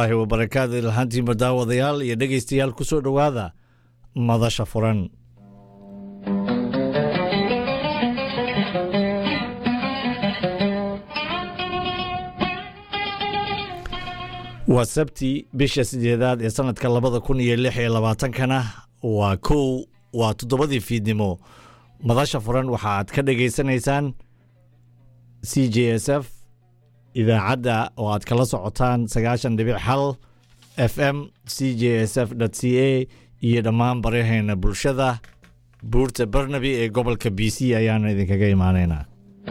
waraxmatullaahi wabarakaatu ilhaantiinba daawadayaal iyo dhegaystayaal ku soo dhowaada madasha furan waa sabti bisha sideedaad ee sanadka labada kun iyo lix iyo labaatankana waa kow waa toddobadii fiidnimo madasha furan waxa aad ka dhagaysanaysaan c j s f idaacadda oo aad kala socotaan sagaashan dhibic hal f m c j s f c a iyo dhammaan baraheena bulshada buurta barnaby ee gobolka b c ayaanu idinkaga imaanaynaa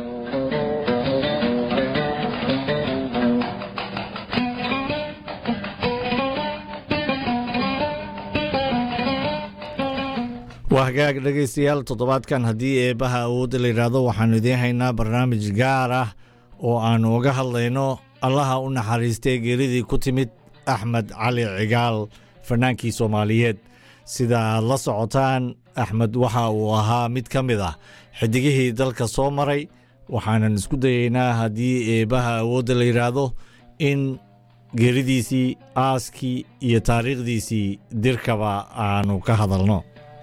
waa hagaag dhegaystayaal toddobaadkan haddii eebbaha awoodda la yidhaahdo waxaannu idiin haynaa barnaamij gaar ah oo aannu uga hadlayno allaha u naxariistay geeridii ku timid axmed cali cigaal fanaankii soomaaliyeed sida aad la socotaan axmed waxa uu ahaa mid ka mid ah xidigihii dalka soo maray waxaanan isku dayaynaa haddii eebbaha awoodda la yidhaahdo in geeridiisii aaskii iyo taariikhdiisii dirkaba aanu ka hadalno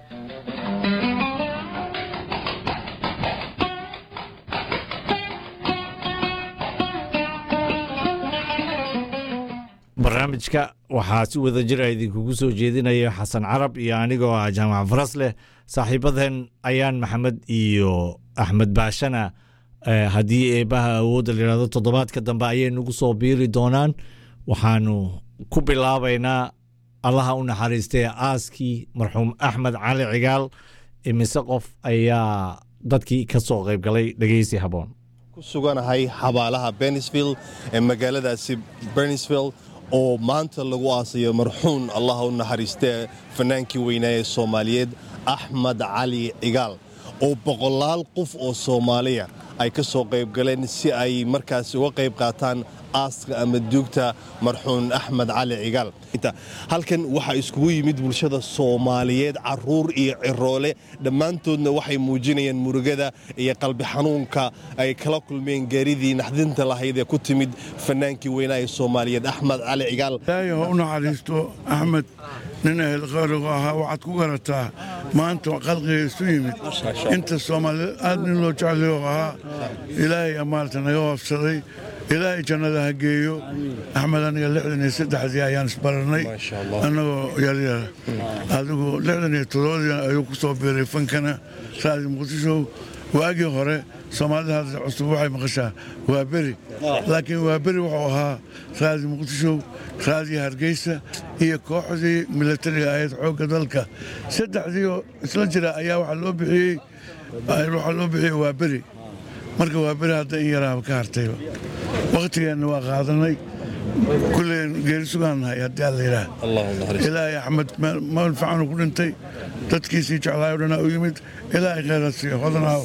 barnaamijka waxaa si wada jira idinkugu soo jeedinaya xasan carab iyo anigoo ah jaamac faras leh saaxiibadeen ayaan maxamed iyo axmed baashana haddii eebbaha awoodda la yidhahdo toddobaadka dambe ayay nagu soo biiri doonaan waxaanu ku bilaabaynaa allaha u naxariistay aaskii marxuum axmed cali cigaal imise qof ayaa dadkii ka soo qayb galay dhegeysi haboon ku suganahay xabaalaha benisville ee magaaladaasi benisville oo maanta lagu aasayo marxuun allaha u naxariistee fanaankii weynaa ee soomaaliyeed axmed cali cigaal oo boqolaal qof oo soomaaliya ay ka soo qayb galeen si ay markaasi uga qayb qaataan aaska ama duugta marxuun axmed cali cigaal halkan waxaa iskugu yimid bulshada soomaaliyeed caruur iyo ciroole dhammaantoodna waxay muujinayaan murugada iyo qalbi xanuunka ay kala kulmeen gaaridii naxdinta lahayd ee ku timid fanaankii weynaa ee soomaaliyeed axmed cali cigaal ilaahay ha u naxariisto axmed nin ahel qaarigu ahaa waxaad ku garataa maanta qalqiga isu yimid inta soomaaliyeed aad nin loo jeclayo ahaa ilaahay amaalta naga hoofsaday ilaahay jannada ha geeyo axmed aniga lixdan iyo saddexdii ayaan isbarannay annagoo yaryara adigu lixdan iyo toddobadii ayuu ku soo biiray fankana saadi muqdisho waagii hore soomaalida hadda cusub waxay maqashaa waa beri laakiin waa beri wuxuu ahaa raadi muqdisho raadiyo hargeysa iyo kooxdii milatariga ahayd xoogga dalka saddexdii oo isla jira ayaa waxaa loo bixiyey waxaa loo bixiyey waa beri marka waa beri hadda in yaraaba ka hartayba wakhtigeenna waa qaadanay kulleen geeri sugaannahay haddii alla yidhaah ilaahay axmed meel fiicanuu ku dhintay dadkiisii jeclaay o dhanaa u yimid ilaahay khayra siiyo hodanaaw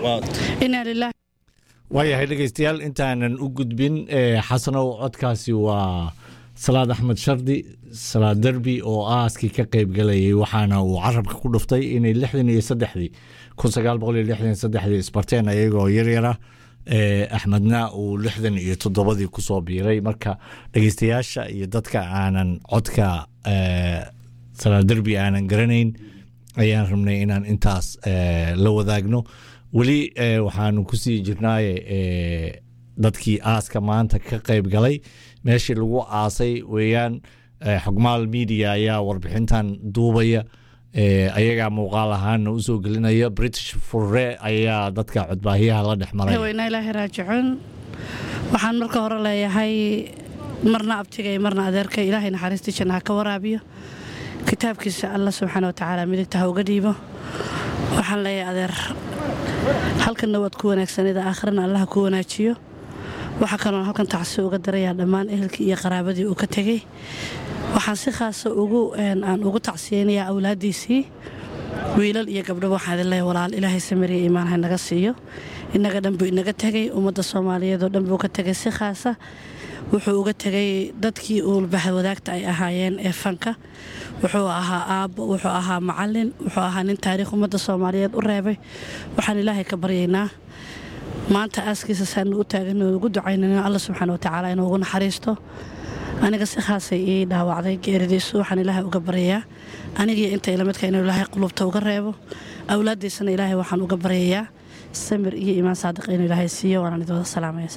waayahay dhegaystayaal intaanan u gudbin xasanow codkaasi waa salaad axmed shardi salaad derbi oo aaskii ka qayb galayay waxaana uu carabka ku dhuftay inay lixdan iyo saddexdii kun sagaal boqol iyo lixdan iyo saddexdii isbarteen ayagoo yaryara axmedna uu lixdan iyo toddobadii kusoo biiray marka dhegeystayaasha iyo dadka aanan codka salaad derbi aanan garanayn ayaan rabnay inaan intaas la wadaagno weli waxaanu kusii jirnaaye dadkii aaska maanta ka qayb galay meeshii lagu aasay weeyaan xogmaal media ayaa warbixintan duubaya ayagaa muuqaal ahaana usoo gelinaya british furre ayaa dadka codbaahiyaha la dhex maray weyna ilaahay raajicuun waxaan marka hore leeyahay marna abtigay marna adeerka ilaahay naxariistii janna ha ka waraabiyo kitaabkiisa alla subxaana watacaala midigta ha uga dhiibo waxaan leeyahay adeer halkanna waad ku wanaagsanida aakhirana allaha ku wanaajiyo waxaa kaloon halkan tacsi uga darayaa dhammaan ehelkii iyo qaraabadii uu ka tegey waxaan si khaasa aan ugu tacsiyeynayaa awlaaddiisii wiilal iyo gabdhaba waxaan idin leeyahay walaal ilaahay samiriya iimaan ha naga siiyo innaga dhan buu inaga tegey ummadda soomaaliyeed oo dhan buu ka tegay si khaasa wuxuu uga tegay dadkii uulbaxa wadaagta ay ahaayeen ee fanka wuxuu ahaa aabbo wuxuu ahaa macalin wuxuu ahaa nin taariikh ummadda soomaaliyeed u reebay waxaan ilaahay ka baryaynaa maanta aaskiisa saanu u taagan ugu ducaynana alla subxaana watacaala inuu ugu naxariisto aniga si khaasay ii dhaawacday geeridiisu waxaan ilaahay uga baryayaa anigii inta ilamidka inuu ilaahay qulubta uga reebo awlaaddiisana ilaahay waxaan uga baryayaa samir iyo iimaan saadiq inuu ilaahay siiyo waanaan idooda salaamaya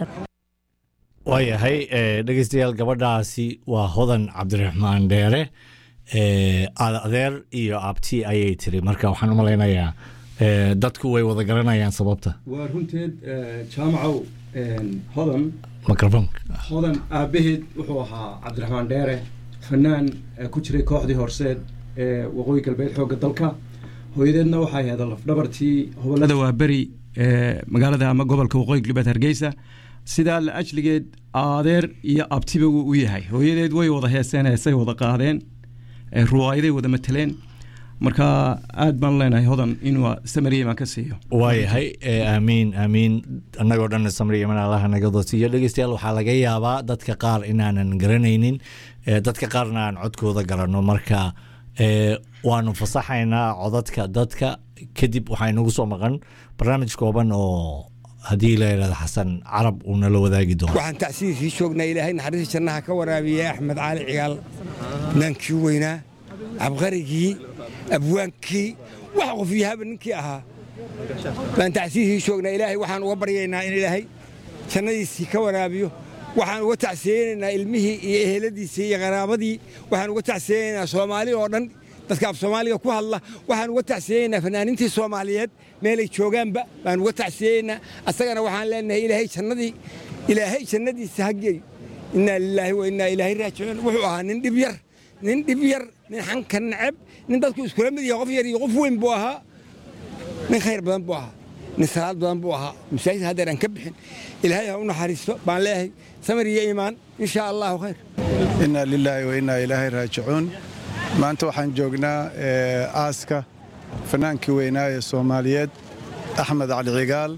waayahay eh, dhegeystayaal gabadhaasi waa hodan cabdiraxmaan dheere eh, aad- adeer iyo abti ayay tiri marka waxaan u malaynayaa eh, dadku way wada garanayaan sababta waa runteed eh, jaamacow een, hodan microfonka hodan aabbaheed wuxuu ahaa cabdiraxmaan dheere fanaan eh, ku jiray kooxdii horseed ee waqooyi galbeed xoogga dalka hooyadeedna waxay ahayd lafdhabartii hobolada waaberi ee magaalada ama gobolka waqooyi galbeed hargeysa sidaa la ajligeed adeer iyo abtiba wuu u yahay hooyadeed way wada heeseen heesay wada qaadeen ee ruwaayaday wada mateleen marka aad baan leenahay hodan inuu samariyeman ka siiyo waayahay eh, aamiin aamiin annagoo dhan samri iman allaha naga doosiiyo dhegeystayaal waxaa laga yaabaa dadka qaar inaanan garanaynin eh, dadka qaarna aan codkooda garanno marka eh, waanu fasaxaynaa codadka dadka kadib waxaa inagu soo maqan barnaamij kooban oo haddii la yidhahdo xasan carab uu nala wadaagi doono waxaan tacsiirkii joognaa ilaahay naxariista jannaha ka waraabiya axmed caali cigaal naankii weynaa cabqarigii abwaankii wax qofyahaba ninkii ahaa baan tacsiirkii joognaa ilaahay waxaan uga baryaynaa in ilaahay jannadiisii ka waraabiyo waxaan uga tacsiyeynaynaa ilmihii iyo eheladiisii iyo qaraabadii waxaan uga tacsiyeynaynaa soomaali oo dhan dadka af soomaaliga ku hadla waxaan uga tacsiyeynaynaa fanaaniintii soomaaliyeed meelay joogaanba baan uga tacsiyeynaa asagana waxaan leenahay ilaahay jannadii ilaahay jannadiisa ha geey innaa lilaahi wa innaa ilaahi raajicuun wuxuu ahaa nin dhib yar nin dhib yar nin xanka neceb nin dadku iskula mid yahay qof yar iyo qof weyn buu ahaa nin khayr badan buu ahaa nin salaad badan buu ahaa masaajid haddeer aan ka bixin ilaahay ha u naxariisto baan leeyahay samir iyo iimaan insha allahu khayr inaa lilaahi wa innaa ilaahi raajicuun maanta waxaan joognaa eh, aaska fanaankii weynaa ee soomaaliyeed axmed cali cigaal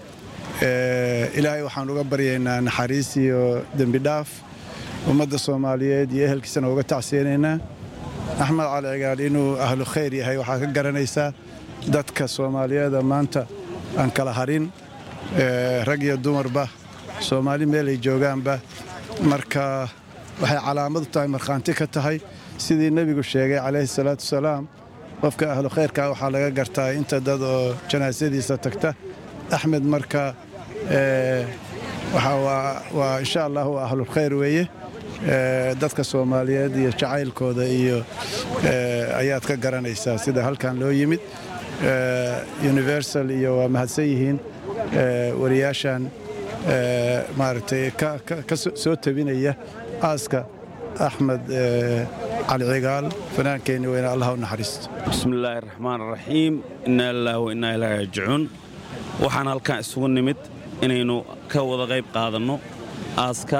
Eh, ilaahay waxaan uga baryaynaa naxariis iyo dembi dhaaf ummadda soomaaliyeed iyo ehelkiisana uga tacsiyanaynaa axmed cali cigaal inuu ahlu khayr yahay waxaa ka garanaysaa dadka soomaaliyeeda maanta aan kala harin eh, rag iyo dumarba soomaali meelay joogaanba marka waxay calaamad u tahay markhaanti ka tahay sidii nebigu sheegay calayhi salaatu wasalaam qofka ahlu khayrka waxaa laga gartaa inta dad oo janaasadiisa tagta axmed marka eh, waxa waa- waa insha allah waa ahlulkhayr weeye Eh, dadka soomaaliyeed iyo jacaylkooda iyo eh, ayaad ka garanaysaa sida halkan loo yimid Eh, universal iyo waa mahadsan yihiin eh, wariyaashan eh, maaragtay ka- ka- ka soo- soo tabinaya aaska axmed eh, cali cigaal fanaankeenni weyne allah u naxariisto bismi illaahi raxmaan raxiim innaa lilaahi wa innaa ilaahi raajicuun waxaan halkan isugu nimid inaynu ka wada qayb qaadanno aaska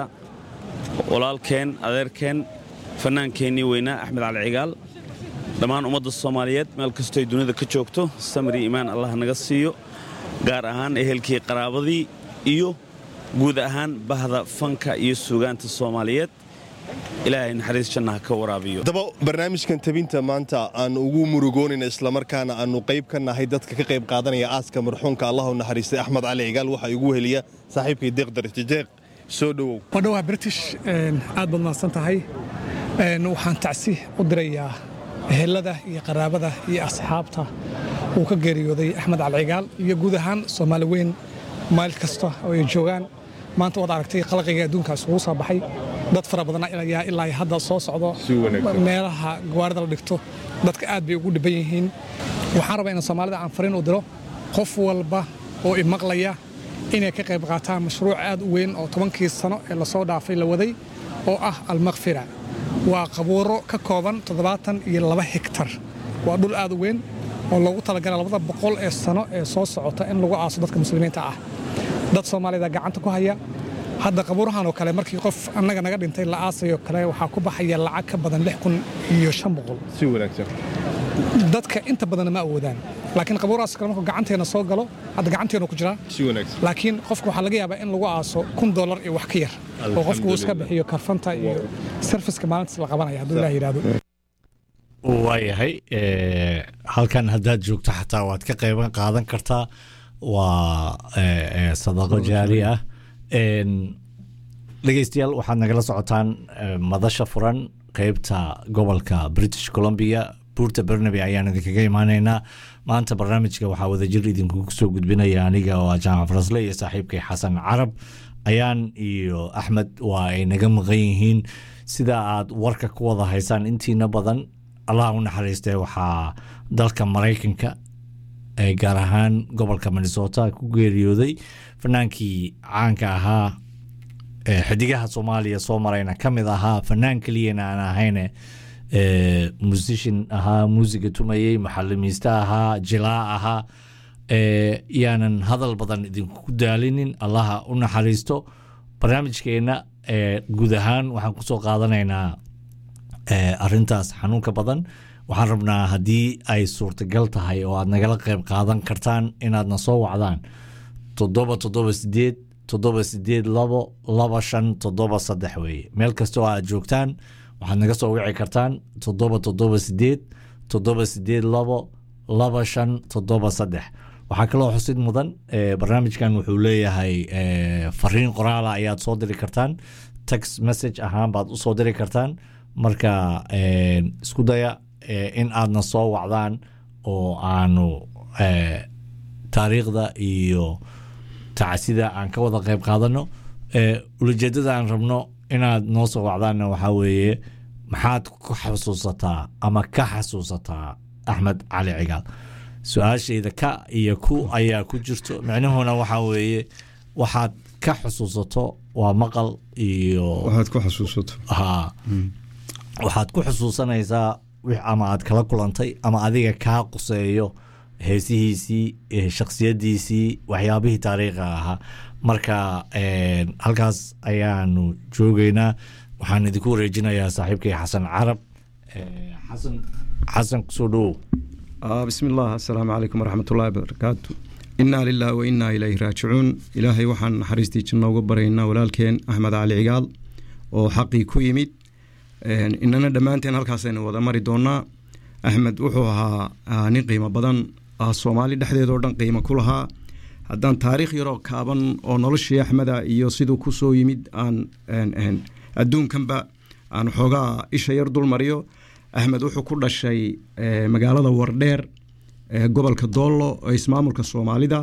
walaalkeen adeerkeen fannaankeennii weynaa axmed cali cigaal dhammaan ummadda soomaaliyeed meel kastoy dunida ka joogto samri iimaan allah naga siiyo gaar ahaan ehelkii qaraabadii iyo guud ahaan bahda fanka iyo suugaanta soomaaliyeed ilaahay naxariis jannaha ka waraabiyo haddaba barnaamijkan tabinta maanta aan ugu murugoonayna islamarkaana aanu qayb ka nahay dadka ka qayb qaadanaya aaska marxuumka allah u naxariistay axmed cali cigaal waxaa igu heliya saaxiibkay deeq dartijeeq soo dhowow wadhowaa british een, aad baad mahadsan tahay Een, waxaan tacsi u dirayaa ehelada iyo qaraabada iyo asxaabta uu ka geeriyooday axmed calcigaal iyo guud ahaan soomaali weyn maalin kasta oo ay joogaan maanta waad aragtay qalqiga adduunka isugu soo baxay dad fara badan ayaa ilaa iyo hadda soo socdo meelaha gawaarida la dhigto dadka aad bay ugu dhiban yihiin waxaan rabaa in soomaalida aan fariin u diro qof walba oo imaqlaya inay ka qayb qaataan mashruuc aad u weyn oo tobankii sano ee lasoo dhaafay la waday oo ah almakfira waa qabuuro ka kooban toddobaatan iyo laba hektar waa dhul aad u weyn oo loogu talagala labada boqol ee sano ee soo socota in lagu aaso dadka muslimiinta ah dad soomaalida gacanta ku haya hadda qabuurahan oo kale markii qof annaga naga dhintay la aasayo kale waxaa ku baxaya lacag ka badan lix kun iyo shan boqol si wanaagsan dadka inta badanna ma awoodaan laakiin qabuurahaas kale markuu gacanteena soo galo hadda gacanteenu ku jiraa si wanaagsan laakiin qofka waxaa laga yaabaa in lagu aaso kun dolar iyo wax ka yar oo qofku uu iska bixiyo karfanta iyo sarfiska maalintaas la qabanaya hadduu ilaah yidhaahdo waayahay eh, halkan haddaad joogto xataa waad ka qayban qaadan kartaa waa eh, eh, sadaqo jaari ah En, dhegeystayaal waxaad nagala socotaan eh, madasha furan qeybta gobolka british columbia buurta bernaby ayaan idinkaga imaaneynaa maanta barnaamijka waxaa wadajir idinkugu soo gudbinaya aniga oo ah jaamac farasle iyo saaxiibkay xasan carab ayaan iyo axmed waa ay naga maqan yihiin sida aad warka ku wada haysaan intiina badan allah u naxariistee waxaa dalka maraykanka ee gaar ahaan gobolka minnesota ku geeriyooday fanaankii caanka ahaa ee xidigaha soomaaliya soo marayna ka mid ahaa fanaan keliyana aan ahayne ee musician ahaa muusiga tumayey maxalimiiste ahaa jilaa ahaa ee yaanan hadal badan idinku daalinin allaha u naxariisto barnaamijkeena ee guud ahaan waxaan kusoo qaadanaynaa ee arintaas xanuunka badan waxaan rabnaa haddii ay suurtagal tahay oo aad nagala qayb qaadan kartaan inaadna soo wacdaan toddoba toddoba sideed toddoba sideed labo laba shan toddoba saddex weeye meel kastoo aad joogtaan waxaad naga soo wici kartaan toddoba toddoba sideed toddoba sideed labo laba shan toddoba saddex waxaa kaloo xusid mudan eh, barnaamijkan wuxuu leeyahay eh, fariin qoraala ayaad soo diri kartaan text message ahaan baad usoo diri kartaan marka eh, isku daya eh, in aadna soo wacdaan oo aanu eh, taariikhda iyo tacsida aan ka wada qayb qaadano ee ulajeedada aan rabno inaad noo soo wacdaanna waxaa weeye maxaad ku xasuusataa ama ka xasuusataa axmed cali cigaal su-aashayda ka iyo ku ayaa ku jirto micnuhuna waxaa weeye waxaad ka xusuusato waa maqal iyo waxaad ku xasuusato ha waxaad ku xusuusanaysaa wix ama aad kala kulantay ama adiga kaa quseeyo heesihiisii eh, shakhsiyadiisii waxyaabihii taariikhiga ahaa marka eh, halkaas ayaanu joogeynaa waxaan idinku wareejinayaa saaxiibkay xasan carab Eh, xasan xasan kusoo dhowow آه بسم الله السلام عليكم ورحمة الله وبركاته إنا لله وإنا إليه راجعون إلهي وحن حريستي جنة وقبرينا ولالكين أحمد علي عقال وحقي كويميد إننا دمانتين هالكاسين وذا مري دونا أحمد وحوها نين قيمة بدن الصومالي دحدي دوردن قيمة كلها haddaan taariikh yaroo kaaban oo noloshii axmeda iyo siduu ku soo yimid aan aan- aan adduunkanba aan xoogaa isha yar dul mariyo axmed wuxuu ku dhashay eh, magaalada wardheer ee gobolka doollo ee ismaamulka soomaalida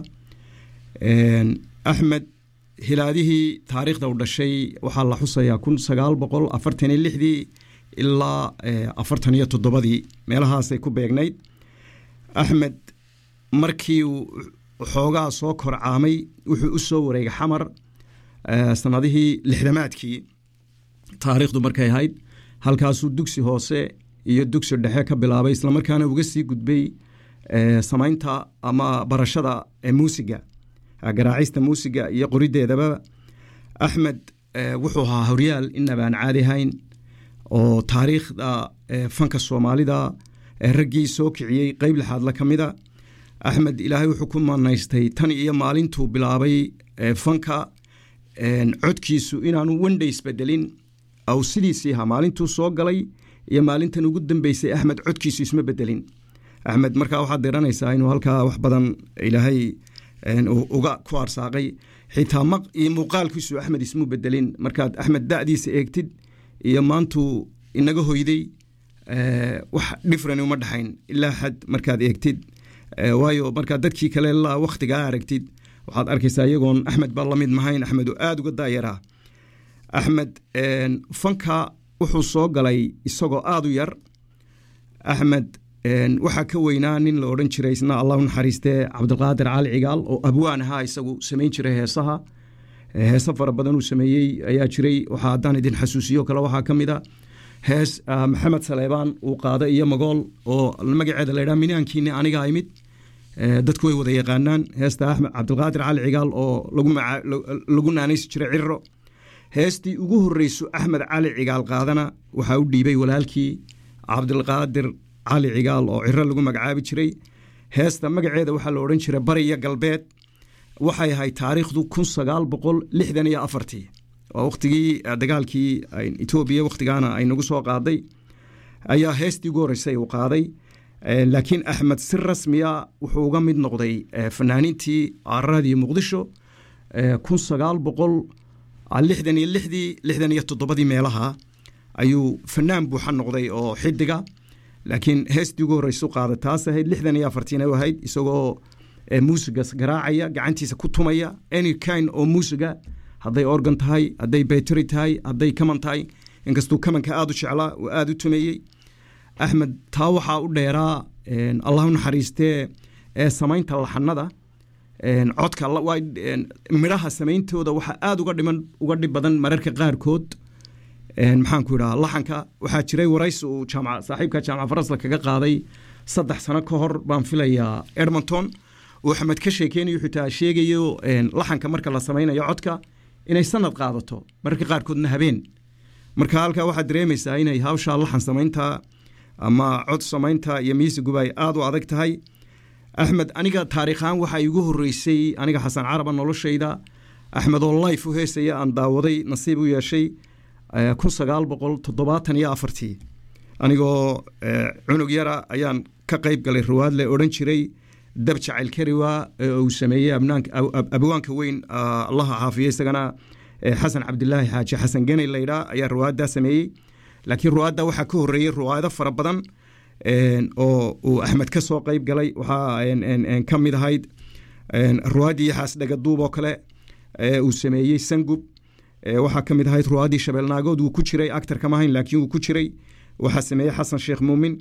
Een, axmed hilaadihii taariikhda u dhashay waxaa la xusayaa kun sagaal boqol afartan iyo lixdii ilaa eh, afartan iyo toddobadii meelahaasay ku beegnayd axmed markii uu xoogaa soo korcaamay wuxuu u soo wareegay xamar eh, sanadihii lixdamaadkii taariikhdu markay ahayd halkaasuu dugsi hoose iyo dugsi dhexe ka bilaabay islamarkaana uga sii gudbay eh, samaynta ama barashada eh, muusiga eh, garaacista muusiga iyo qorideedaba axmed eh, wuxuu ahaa horyaal inabaan caadi ahayn oo taariikhda eh, fanka soomaalida eh, raggii soo kiciyey qeyb lixaadla ka mida axmed ilaahay wuxuu ku manaystay tan iyo maalintuu bilaabay eh, fanka een, codkiisu inaanu wendha isbedelin aw sidiisii ahaa maalintuu soo galay iyo maalintan ugu dambeysay axmed codkiisu isma bedelin axmed markaa waxaad diranaysaa inuu halkaa wax badan ilaahay een, uu uga ku arsaaqay xitaa maq iyo muuqaalkiisu axmed ismu bedelin markaad axmed da'diisa eegtid iyo maantuu inaga hoyday eh, wax dhifran uma dhexayn ilaa xad markaad eegtid Eh, waayo markaad dadkii kale la wakhtigaa aragtid waxaad arkaysaa iyagoon axmed baa lamid mahayn axmed oo aada uga daayaraa axmed een, fanka wuxuu soo galay isagoo aada u yar axmed een, waxaa ka weynaa nin la odhan jiray isna allahu naxariistee cabdilqaadir cali cigaal oo abwaan ahaa isagu samayn jiray heesaha Eh, heese fara badan uu sameeyey ayaa jiray waxaa haddaan idin xasuusiyo kale waxaa ka mid a hees ah, maxamed saleebaan uu qaaday iyo magool oo magaceeda la yidhaha minaankiini anigaa imid Eh, dadku way wada yaqaanaan heesta axmed cabdilqaadir cali cigaal oo lagu maca- lagu naanaysi jiray ciro heestii ugu horreyso axmed cali cigaal qaadana waxaa u dhiibay walaalkii cabdilqaadir cali cigaal oo ciro lagu magacaabi jiray heesta magaceeda waxaa la odhan jiray bari iyo galbeed waxay ahayd taariikhdu kun sagaal boqol lixdan iyo afartii waa wakhtigii eh, dagaalkii ay- etoobiya wakhtigaana ay nagu soo qaaday ayaa heestii ugu horreysay uu qaaday Eh, laakiin axmed si rasmiya wuxuu uga mid noqday eh, fanaaniintii cararadii muqdisho eh, kun sagaal boqol lixdan iyo lixdii lixdan iyo toddobadii meelaha ayuu fanaan buuxa noqday oo xidiga laakiin heestii ugu horreysu qaada taas ahayd lixdan iyo afartiina u ahayd isagoo muusiga garaacaya gacantiisa ku tumaya any kind oo muusiga hadday organ tahay hadday bateri tahay hadday kaman tahay inkastuu kamanka aada u jeclaa oo aada u tumeeyey axmed taa waxaa u dheeraa allah u naxariistee ee samaynta laxanada codka midhaha samayntooda waxaa aada uga dhiman uga dhib badan mararka qaarkood maxaan ku idhaha laxanka waxaa jiray waraysi uu jaamac saaxiibka jaamac farasla kaga qaaday saddex sano ka hor baan filayaa edmonton uu axmed ka sheekeynayo xitaa sheegayo laxanka marka la samaynayo codka inay sanad qaadato mararka qaarkoodna habeen marka halkaa waxaad dareemaysaa inay hawshaa laxan samaynta ama cod samaynta iyo miisiguba ay aada u adag tahay axmed aniga taariikhaan waxaa igu horeysay aniga xasan caraba noloshayda axmed oo life u heesaya aan daawaday nasiib u yeeshay kun sagaal boqol toddobaatan iyo afartii anigoo cunug yara ayaan ka qayb galay rawaad le odhan jiray dab jacayl kariwa uu sameeyey abwaanka weyn allaha caafiye isagana xasan cabdilaahi xaaji xasan geney laydhaa ayaa ruwaaddaa sameeyey laakiin ruwaadda waxaa ka horeeyey ruwaado fara badan oo uu axmed ka soo qayb galay waxaa ka mid ahayd ruwaaddii xaasdhagaduub oo kale uu sameeyey sangub waxaa ka mid ahayd ruwaaddii shabeelnaagood wuu ku jiray actar kama ahayn laakiin wuu ku jiray waxaa sameeyey xasan sheekh muumin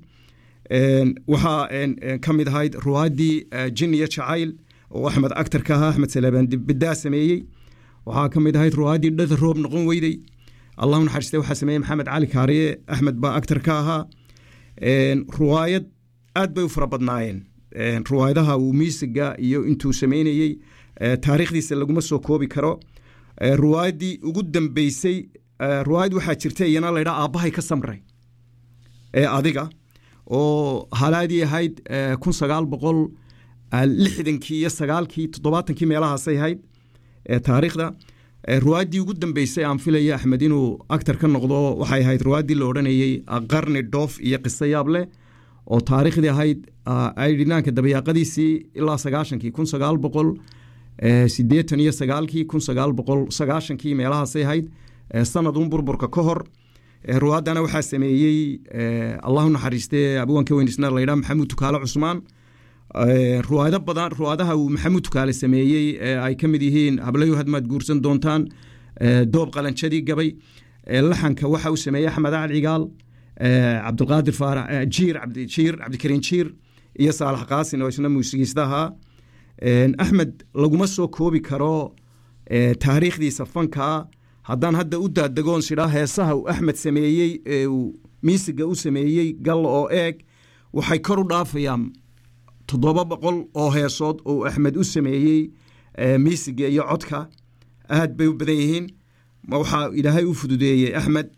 waxaa ka mid ahayd ruwaaddii jin iyo jacayl oo axmed actarka ahaa axmed salebaan bidaa sameeyey waxaa ka mid ahayd ruwaaddii dhada roob noqon weyday allahu naxariiste waxaa sameeyey maxamed cali kaariye axmed baa actar ka ahaa ruwaayad aad bay u fara badnaayeen ruwaayadaha uu miisiga iyo intuu sameynayey taariikhdiisa laguma soo koobi karo ruwaayaddii ugu dambeysay ruwaayad waxaa jirta iyana laydhaa aabbahay ka samray ee adiga oo halaadii ahayd kun sagaal boqol lixdankii iyo sagaalkii toddobaatankii meelahaasay ahayd taariikhda ruwaaddii ugu dambeysay aan filaya axmed inuu actar ka noqdo waxay ahayd ruwaaddii la odhanayey qarni dhoof iyo qiso yaab leh oo taariikhdii ahayd aydhinaanka dabayaaqadiisii ilaa sagaashankii kun sagaal boqol sideetan iyo sagaalkii kun sagaal boqol sagaashankii meelahaasay ahayd sanadun burburka ka hor ruwaaddana waxaa sameeyey allahu naxariiste abwaanka weynisna laydhaa maxamuud tukaale cusmaan ruwaado badan ruwaadaha uu maxamuud tukaale sameeyey ay ka mid yihiin hablayo hadmaad guursan doontaan doob qalanjadii gabay laxanka waxa uu sameeyey axmed acad cigaal cabdilqaadir faarax jiir jiir cabdikariin jiir iyo saalax qaasin oo isna muusigiista ahaa axmed laguma soo koobi karo taariikhdiisa fankaa haddaan hadda u daadagoon sidhaa heesaha uu axmed sameeyey ee uu miisiga u sameeyey gal oo eeg waxay kor u dhaafayaan toddoba boqol oo heesood oo axmed u sameeyey miisiga iyo codka aad bay u badan yihiin waxaa ilaahay u fududeeyey axmed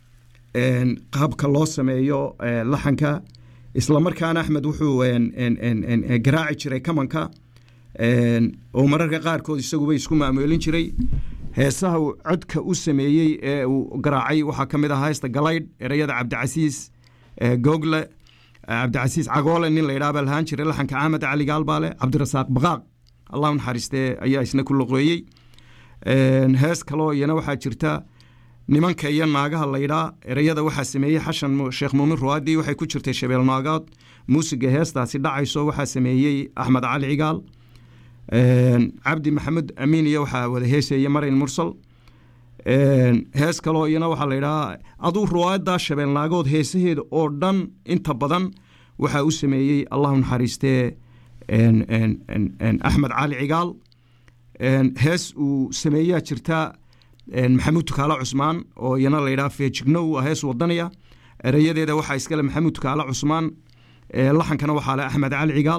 qaabka loo sameeyo laxanka islamarkaana axmed wuxuu garaaci jiray kamanka oo mararka qaarkood isaguba isku maamoolin jiray heesaha uu codka u sameeyey ee uu garaacay waxaa ka mid ah heesta galaydh ereyada cabdicasiis google cabdicasiis cagoole nin laydhaa baa lahaan jiray laxanka axmed cali gaalbaale cabdirasaaq baqaaq allahu naxariiste ayaa isna ku loqeeyey hees kaloo iyana waxaa jirta nimanka iyo naagaha laydhaa ereyada waxaa sameeyey xashan sheekh muumin ruwaadii waxay ku jirtay shabeel naagaad muusiga heestaasi dhacayso waxaa sameeyey axmed cali cigaal cabdi maxamed amiin iyo waxaa wada heesaya marin mursal hees kaloo iyana waxaa laydhahaa aduu ruwaayaddaa shabeelnaagood heesaheeda oo dhan inta badan waxaa u sameeyey allahu naxariistee axmed cali cigaal hees uu sameeyaa jirta maxamuud tukaale cusmaan oo iyana laydhaha feejignow hees wadanaya ereyadeeda waxaa iskale maxamuud tukaale cusmaan laxankana waxaa le axmed cali cigaal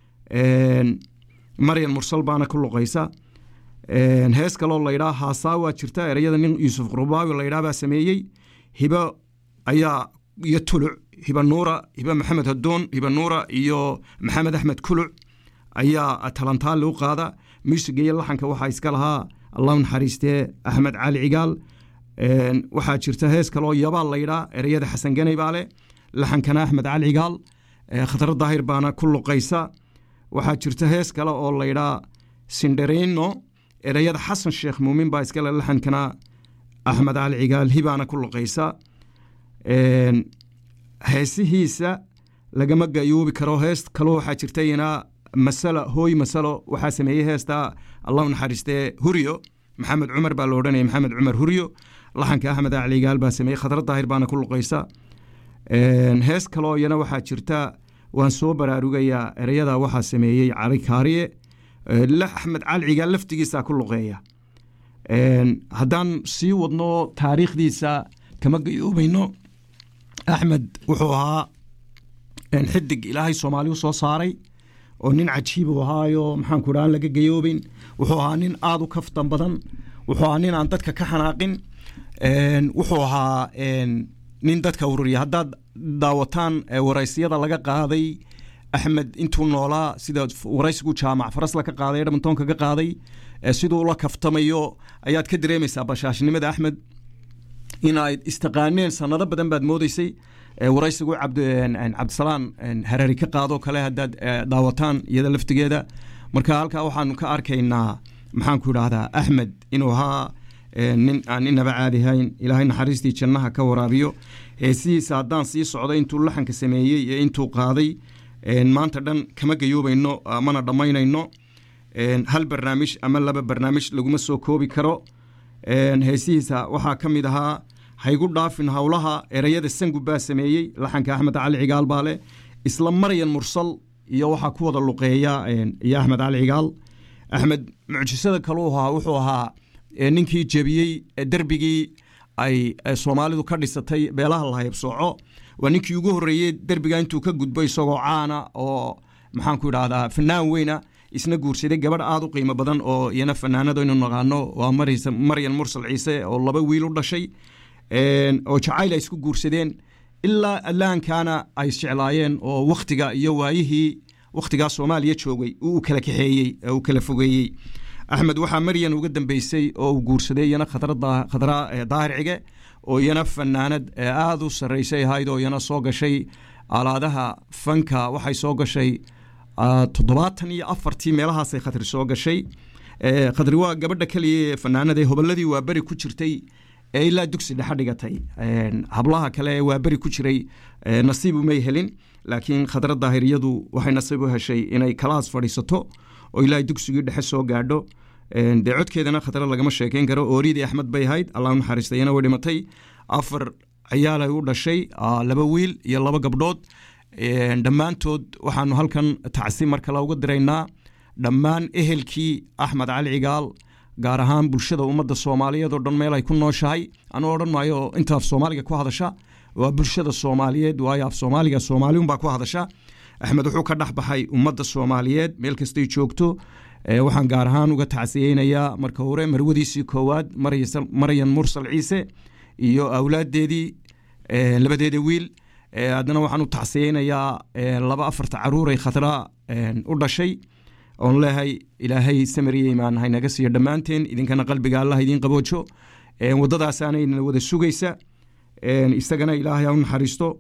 maryan mursal baana ku luqaysa hees kaloo laydhaa haasaawa jirta ereyada nin yuusuf qurubaawi laydhaa baa sameeyey hibo ayaa iyo tuluc hiba nuura hiba maxamed hadoon hiba nuura iyo maxamed axmed kuluc ayaa talantaali u qaada muusiga iyo laxanka waxaa iska lahaa allahu naxariistee axmed cali cigaal waxaa jirta hees kaloo yabaal laydhaa ereyada xasan ganay baa leh laxankana axmed cali cigaal khatro daahir baana ku luqaysa waxaa jirta hees kale oo laydhaa sinderino ereyada xasan sheekh muumin baa iskale laxankana axmed cali cigaal hibaana ku luqaysa heesihiisa lagama gayoobi karo hees kaloo waxaa jirtayna masalo hooy masalo waxaa sameeyey heesta allahu naxariistee huryo maxamed cumar baa la odhanaya maxamed cumar huryo laxanka axmed cali cigaal baa sameeyey khadra daahir baana ku luqaysa hees kaloo iyana waxaa jirta waan soo baraarugayaa ereyada waxaa sameeyey cali kaariye axmed cali cigaal laftigiisa ku luqeeya haddaan sii wadno taariikhdiisa kama gayoobayno axmed wuxuu ahaa xidig ilaahay soomaali u soo saaray oo nin cajiib u ahaayo maxaanku dhaha aan laga gayoobeyn wuxuu ahaa nin aada u kaftan badan wuxuu ahaa nin aan dadka ka xanaaqin wuxuu ahaa nin dadka ururiya haddaad daawataan waraysyada laga qaaday axmed intuu noolaa sida waraysigu jaamac farasla ka qaaday edmontonka ka qaaday siduu ula kaftamayo ayaad ka dareemaysaa bashaashnimada axmed in ay istaqaaneen sanado badan baad moodeysay waraysigu cabdisalaan harari ka qaadoo kale haddaad daawataan iyada laftigeeda marka halkaa waxaanu ka arkaynaa maxaanku idhaahdaa axmed inuu ahaa nin aan inaba caadihayn ilaahay naxariistii jannaha ka waraabiyo heesihiisa haddaan sii socdo intuu laxanka sameeyey iyo intuu qaaday maanta dhan kama gayoobayno mana dhammaynayno hal barnaamij ama laba barnaamij laguma soo koobi karo heesihiisa waxaa ka mid ahaa haygu dhaafin howlaha ereyada sangu baa sameeyey laxanka axmed cali cigaal baa leh isla maryan mursal iyo waxaa ku wada luqeeya iyo axmed cali cigaal axmed mucjisada kaluu ahaa wuxuu ahaa ninkii jebiyey derbigii ay soomaalidu ka dhisatay beelaha lahaybsooco waa ninkii ugu horreeyey derbiga intuu ka gudbo isagoo caana oo maxaanku idhahdaa fanaan weyna isna guursaday gabadh aada u qiimo badan oo iyana fanaanada aynu naqaano waa maryan mursal ciise oo laba wiil u dhashay oo jacayl ay isku guursadeen ilaa adlaankana ay isjeclaayeen oo wakhtiga iyo waayihii wakhtigaa soomaaliya joogay uu kala kaxeeyey uu kala fogeeyey axmed waxaa maryan uga dambeysay oo uu guursaday iyana khadra daahir cige oo iyana fanaanad aada u sarreysay ahayd oo iyana soo gashay alaadaha fanka waxay soo gashay toddobaatan iyo afartii meelahaasay khatri soo gashay khadri waa gabadha keliya fanaanada hobolladii waa beri ku jirtay ee ilaa dugsi dhexe dhigatay hablaha kale ee waa beri ku jiray nasiib umay helin laakiin khadra daahiriyadu waxay nasiib u heshay inay kalaas fadhiisato oo ilaa dugsigii dhexe soo gaadho dee codkeedana khadra lagama sheekeyn karo ooriyadii axmed bay ahayd allah u naxariistayana way dhimatay afar ciyaalay u dhashay laba wiil iyo laba gabdhood dhammaantood waxaanu halkan tacsi mar kale uga diraynaa dhammaan ehelkii axmed cali cigaal gaar ahaan bulshada ummadda soomaaliyeed oo dhan meel ay ku nooshahay anuu odhan maayo inta af soomaaliga ku hadasha waa bulshada soomaaliyeed waayo af soomaaliga soomaaliunbaa ku hadasha axmed wuxuu ka dhex baxay ummadda soomaaliyeed meel kastay joogto waxaan gaar ahaan uga tacsiyeynayaa marka hore marwadiisii koowaad maryan mursal ciise iyo awlaadeedii labadeeda wiil haddana waxaan u tacsiyeynayaa laba afarta caruuray khadra u dhashay oon leehay ilaahay samariya imaan haynaga siiyo dhammaanteen idinkana qalbiga allah idiin qaboojo waddadaasaanayna wada sugaysa isagana ilaahay ha u naxariisto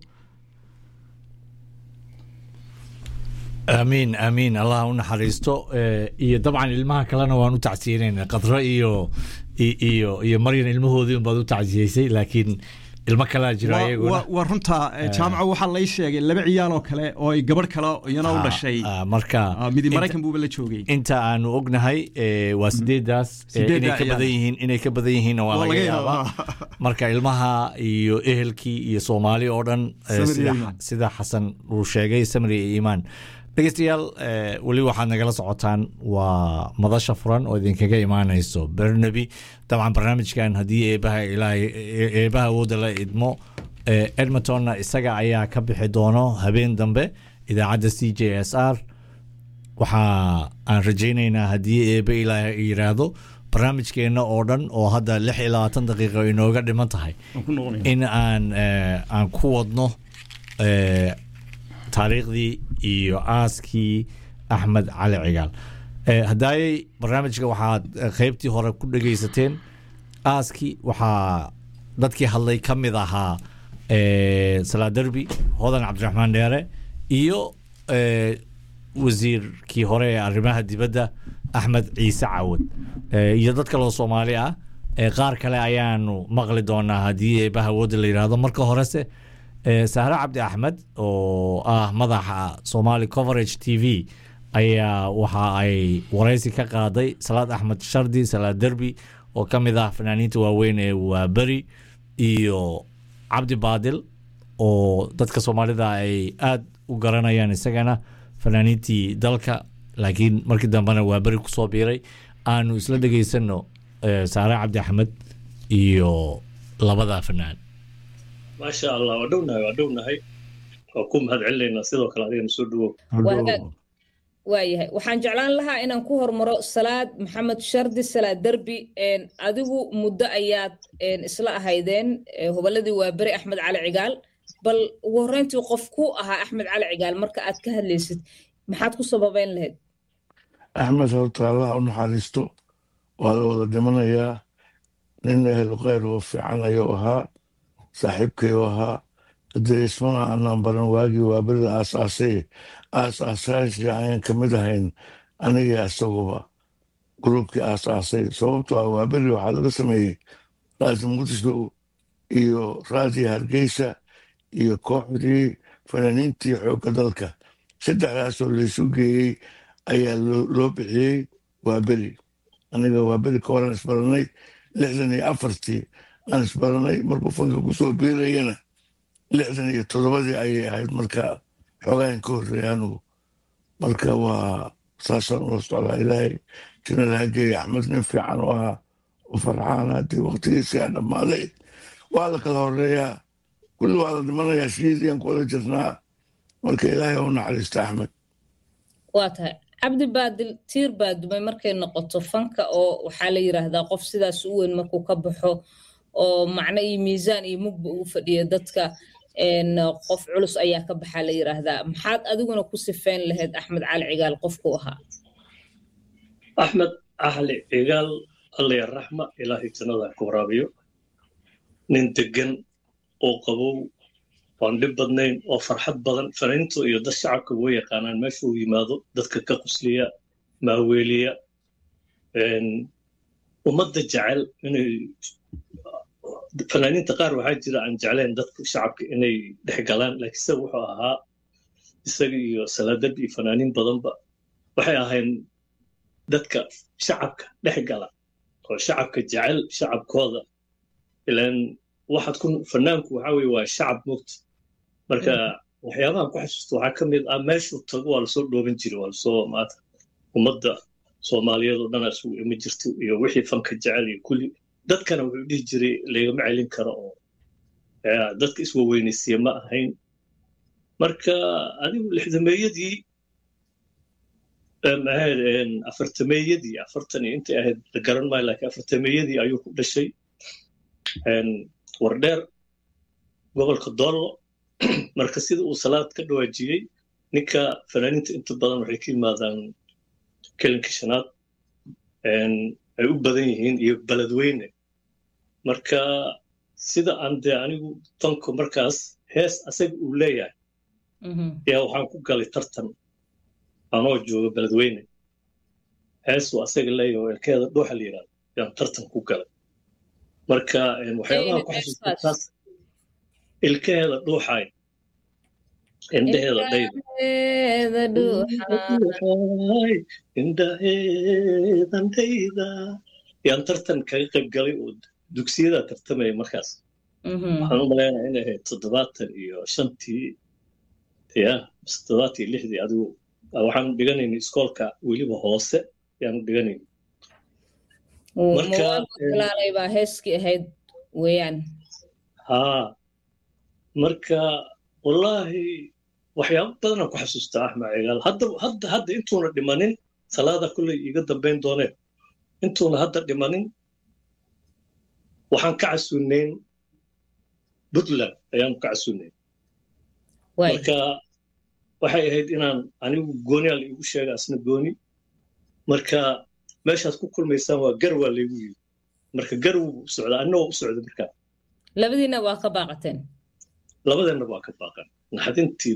aamiin aamiin allah u naxariisto iyo dabcan ilmaha kalena waan u tacsiyeynayna qadro iyo iyo iyo maryan ilmahoodii unbaad u tacsiyeysay laakiin ilmo kalaa jiro ayaguna waa runta jaamaco waxaa lay sheegay laba ciyaal oo kale oo ay gabadh kale iyana u dhashay marka midi maraykan buuba la joogay inta aanu ognahay waa sideedaas inay ka badan yihiin inay ka badan yihiinna waa laga yaabaa marka ilmaha iyo ehelkii iyo soomaali oo dhan sida xasan uu sheegay samri iyo iimaan dhegeystayaal weli waxaad nagala socotaan waa madasha furan oo idinkaga imaanayso bernaby dabcan barnaamijkan haddii eebaha ilaahay eebaha awoodda la idmo edmontonna isaga ayaa ka bixi doono habeen dambe idaacadda c j s r waxa aan rajaynaynaa haddii eebe ilaahay yiraahdo barnaamijkeenna oo dhan oo hadda lix iyo labaatan daqiiqo inooga dhiman tahay in aan aan ku wadno taariikhdii iyo aaskii axmed cali cigaal haddaayey barnaamijka waxaad qeybtii hore ku dhegeysateen aaskii waxaa dadkii hadlay ka mid ahaa salaa derbi hodan cabdiraxmaan dheere iyo wasiirkii hore ee arrimaha dibadda axmed ciise cawad Eh, iyo dad kaloo soomaali ah Eh, qaar kale ayaanu maqli doonaa haddii eebaha awoodda la yidhaahdo marka horese eh, sahre cabdi axmed oo ah madaxa somali coverage t v ayaa waxa ay waraysi ka qaaday salaad axmed shardi salaad derbi oo ka mid ah fanaaniinta waaweyn ee waaberi iyo cabdi baadil oo dadka soomaalida ay aad u garanayaan isagana fanaaniintii dalka laakiin markii dambena waa beri kusoo biiray aanu isla dhegaysano eh, saare cabdi axmed iyo labada fanaan maasha allah waa dhownahay waa dhownahay waa ku mahad celinaynaa sidoo kale adigana soo dhawow Waa- waayahay waxaan jeclaan lahaa inaan ku hormaro salaad maxamed shardi salaad derbi een, adigu muddo ayaad een, isla ahaydeen ee, hobolladii waa beri axmed cali cigaal bal ugu horreyntii qof ku ahaa axmed cali cigaal marka aad ka hadlaysid maxaad ku sababeyn lahayd axmed horta allah u naxariisto waa la wada dhimanayaa nin ehel khayr oo fiican ayuu ahaa saaxiibkay u ahaa haddee ismana aanaan baran waagii waa berida aasaasay aasaasayaashii ayaan ka mid ahayn anigii isaguba gruubkii aasaasay sababtoo ah waa beri waxaa laga sameeyey raadi muqdisho iyo raadi hargeysa iyo kooxdii fanaaniintii xoogga dalka saddexdaasoo laysu geeyey ayaa loo- loo bixiyey waa beri aniga waa beri ka horan isbaranay lixdan iyo afartii aan isbaranay markuu fanka kusoo biirayana lixdan iyo toddobadii ayay ahayd marka xoogahan ka horreeya anigu marka waa saasaan ula socdaa ilaahay jina laha geeya axmed nin fiican oo ahaa u farxaan haddii waqtigiisii aan dhammaaday waa la kala horeeyaa kulli waa la dhimanayaa shiidiyaan kuwada jirnaa marka ilaahay u naxariista axmed waa tahay cabdi baadil tiir baa dumay markay noqoto fanka oo waxaa la yiraahdaa qof sidaas u weyn markuu ka baxo oo macno iyo miisaan iyo mugba ugu fadhiya dadka een, qof culus ayaa ka baxaa la yiraahdaa maxaad adiguna ku sifeyn lahayd axmed cali cigaal qofku ahaa axmed ahli cigaal alla ya raxma ilaahay jannada ha ka waraabiyo nin degan oo qabow waan dhib badnayn oo farxad badan fanaaniintu iyo dad shacabka way yaqaanaan meesha uu yimaado dadka ka qusliya maaweeliya een, ummadda jecel inay fanaaniinta qaar waxaa jira aan jeclayn dadka shacabka inay dhex galaan laakiin isaga wuxuu ahaa isaga iyo salaadad iyo fanaaniin badanba waxay ahayn dadka shacabka dhex gala oo shacabka jecel shacabkooda ilaan waxaad ku fanaanku waxaa weye waa shacab mugta marka waxyaabahan ku xasuusta waxaa ka mid ah meeshuu tago waa lasoo dhooban jiray waa lasoo maata ummadda soomaaliyeed oo dhanaa isugu imi jirto iyo wixii fanka jecel iyo kulli dadkana wuxuu dhihi jiray laygama celin karo oo eh, dadka iswaweynaysiya ma ahayn marka adigu lixdameeyadii em, ahayd en, afartameeyadii afartan iyo intay ahayd la garan maayo laakiin afartameeyadii ayuu ku dhashay en, wardheer gobolka doollo marka sida uu salaad ka dhawaajiyey ninka fanaaniinta inta badan waxay ka yimaadaan kelinka shanaad en, ay u badan yihiin iyo beledweyne marka sida aan dee anigu fanku markaas hees asaga uu leeyahay yaa waxaan ku galay tartan anoo jooga beledweyne heesuu asaga leeyahay oo elkeeda dhuuxa la yidhahdo yaan tartan ku galay marka en, waxyaabaha ku xasuusta taas ilkaheeda dhuuxaay indhaheeda dhayda Indhaheeda dhuuxa. Dhuuxaay, indhaheedan dhayda yaan tartan kaga qayb galay oo dugsiyada tartamaya markaas Mhm. waxaan u maleynayaa inay ahayd toddobaatan iyo shantii ya mise toddobaatan iyo lixdii adigu waxaan dhiganaynay iskoolka weliba hoose yaanu dhiganayna Marka, Mawaagu eh, talaalay baa heeskii ahayd weeyaan haa marka wallaahi waxyaabo badanaan ku xasuustaa axmed cigaal hadda hadda hadda intuuna dhimanin salaada kulley iga dambayn dooneen intuuna hadda dhimanin waxaan ka casuunayn puntland ayaanu ka casuunayn waay marka waxay ahayd inaan anigu gooniyaa la igu sheega asna gooni marka meeshaad ku kulmaysaan waa gar waa laygu yiri marka gar wuu u socdaa anna waa u socda marka labadiina waa ka baaqateen labadeenna waa ka baaqan naxdintii